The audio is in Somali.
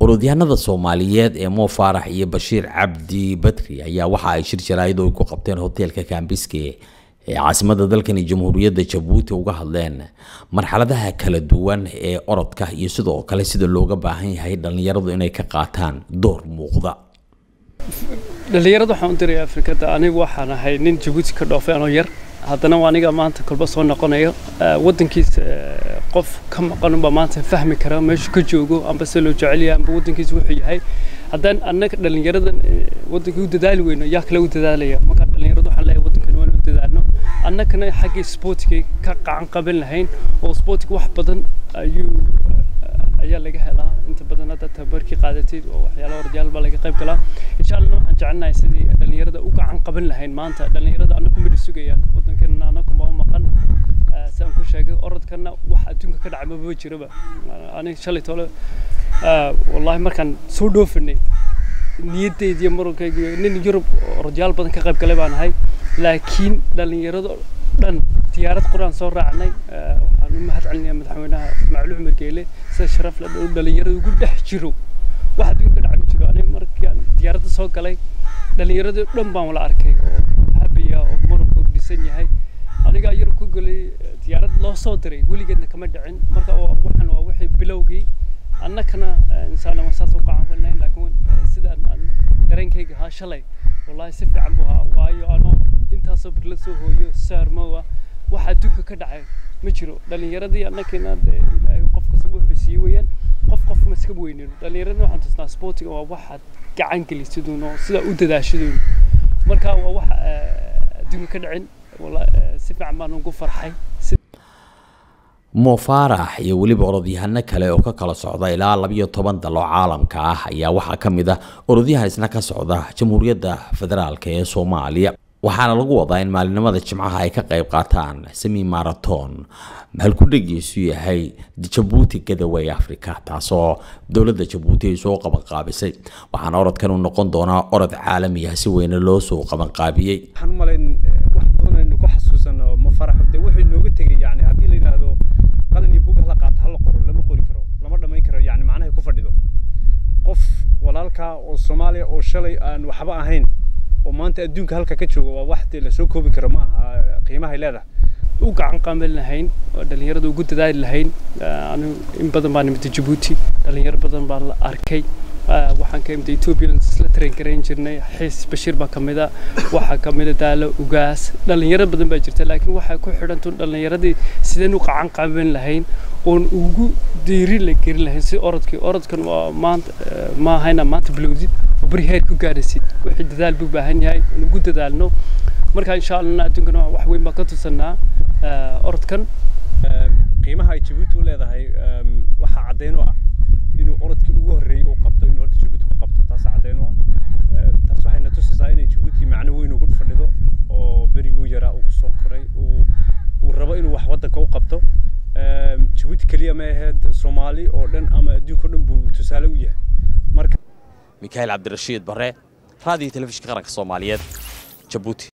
orodyahanada soomaaliyeed ee moo faarax iyo bashiir cabdi badri ayaa waxa ay shir jaraayad oo ay ku qabteen hoteelka kambiske ee caasimada dalkani jamhuuriyadda jabuuti uga hadleen marxaladaha kala duwan ee orodka iyo sidoo kale sida looga baahan yahay dhallinyaradu inay ka qaataan door muuqda dhallinyarada waxaan u diray afrikada anigu waxaan ahay nin jabuuti ka dhoofay anoo yar haddana waa aniga maanta kolba soo noqonayo waddankiisa qof ka maqan unbaa maanta fahmi kara meeshu ka joogo amba se loo jecel yahay amba waddankiisa wuxuu yahay haddaan annaga dhallinyaradan waddanka u dadaali weyno yaa kale u dadaalaya marka dhallinyaradu waxaan leeyahay waddankan waan u dadaalno annagana xaggii sportiga ka qacan qaban lahayn oo sportiga wax badan ayuu ayaa laga helaa inta badan hadda tababarkii qaadatid oo waxyaalaha ordayaal baa laga qayb galaa insha allah waxaan jecelnahay sidii dhallinyarada u gacan qaban lahayn maanta dhallinyarada annagu midhi sugayaan waddankeena annagu ma u maqan saan ku sheegay orodkana wax adduunka ka dhacay maba jiraba aniga shalay tole wallahi markaan soo dhoofinay niyaddeediyo murunkayga nin yurub orodyaal badan ka qayb galay baan ahay laakiin dhallinyarado dhan diyaarad quraan soo raacnay waxaan u mahad celinayaa madaxweynaha ismaaciil cumar geele sida sharaf la dhow dhallinyarada ugu dhex jiro wax adduunka ka dhaca ma jiro aniga markaan diyaaradda soo galay dhallinyaradii dhan baan wala arkay oo habiya oo muranka u dhisan yahay anigaa yurub ku galay diyaarad loo soo diray weligeedna kama dhicin marka waxaan waa wixii bilowgii annakana insaan waan saas u qacan falnayn laakiin sidaan aan dareenkayga ahaa shalay wallahi si fiican buu ahaa waayo anoo intaasoo bir la soo hooyo saarmowa wax adduunka ka dhacay ma jiro dhallinyaradii annakina ilaahay qof kasta wuxuu siiyey weeyaan qof qof ma iska weynino dhallinyaradii waxaan tusnaa sportiga waa waxaad gacan gelisidun oo sidaa u dadaashidun marka waa wax adduunka ka dhicin si fiican baan ugu farxay moo faarax iyo weliba orodyahano kale oo ka kala socda ilaa labiyo toban dal oo caalamka ah ayaa waxaa ka mid ah orodyahan isna ka socda jamhuuriyadda federaalk ee soomaaliya waxaana lagu wadaa in maalinimada jimcaha ay ka qayb qaataan semi maraton halkudhegiisu yahay jabuuti gadaway africa taasoo dowladda jabuuti ay soo qabanqaabisay waxaana orodkan uu noqon doonaa orod caalami ah si weyne loo soo qabanqaabiyey waxaan u malayn wax badan aynu ku xasuusano ma faraxo dee wuxuu inooga tegay yani haddii la yidhaahdo qalin iyo bug hala qaato hala qoro lama qori karo lama dhammayn karo yani macnahay ku fadhido qof walaalkaa oo soomaaliya oo shalay aan waxba ahayn oo maanta adduunka halka ka jooga waa wax dee lasoo koobi karo ma aha qiimahay leedahay u gacan qaban lahayn oo dhallinyarada ugu dadaali lahayn anigu in badan baan imid jabuuti dhallinyaro badan baan la arkay waxaan ka imid ethiopia isla train garayn jirnay xiis bashiir baa kamid a waxaa kamid a daalo ugaas dhallinyaro badan baa jirta laakiin waxay ku xidhantun dhallinyaradii sideen u qacan qaban lahayn oon ugu diiri la gelin lahayn si orodkii orodkan waa maanta ma ahayna maanta bilowdid oo beri heer ku gaadhaysid wixii dadaal buu baahan yahay in ugu dadaalno marka insha allah adduunkana wax weyn baa ka tusanaa orodkan qiimaha ay jabuuti u leedahay waxaa caddeyn u ah inuu orodkii ugu horreeyey uu qabto inuu horta jabuuti ku qabto taas caddeyn u ah taas waxayna tusaysaa inay jabuuti macno weyn ugu fadhido oo beriguu yaraa uu kusoo koray uu rabo inuu wax waddanka u qabto jabuuti keliya ma ahayd soomaali oo dhan ama adduunka o dhan buu tusaale u yahay marka mikaail cabdirashiid bare raadiyo telefishinka qaranka soomaaliyeed jabuuti